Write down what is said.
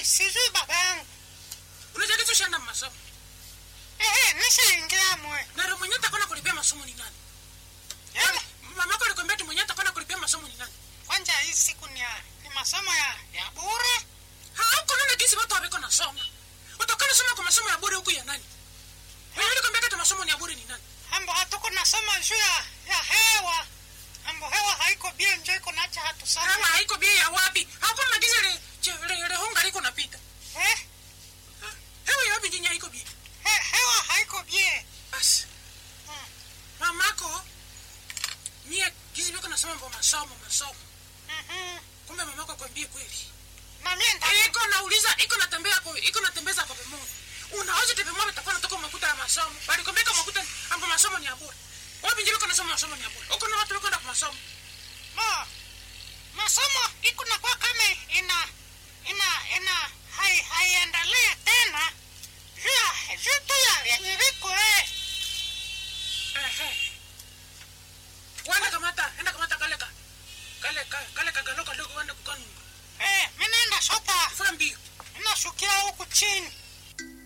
sijui baba yangu Unajaliza ushaenda masomo. ehe nishaingia mwe Na ndio mwenye atakona kulipia masomo ni nani? Yaani, Mamako alikwambia ati mwenye atakona kulipia masomo ni nani? kwanza hii siku ni, ya, ni masomo ya, ya bure Hauko nana jinsi watu wabeko nasoma. Utokana soma kwa masomo ya bure huku ya nani? Wewe ulikwambia ati masomo ni ya bure ni nani? ambo hatuko nasoma juu ya, ya hewa ambo hewa haiko bie njo iko nacha hatusoma Kama haiko bei ya wapi? Hapo na giza le che- le le honga liko napita. eh, Hewa ya wapi jinya haiko bei? he, hewa haiko bie Basi. Hmm. Mamako mie gizi beko nasoma kwa masomo masomo. Mhm. Kumbe mamako akwambie kweli. na mie nda- iko nauliza iko natembea kwa iko natembeza kwa pemoja unaweza tepemwa utakuwa natoka makuta ya masomo bali komeka makuta ambo masomo ni ya bure wapi njiko nasoma masomo ni ya bure uko na watu wako kwa masomo ma masomo iko nakuwa kama ina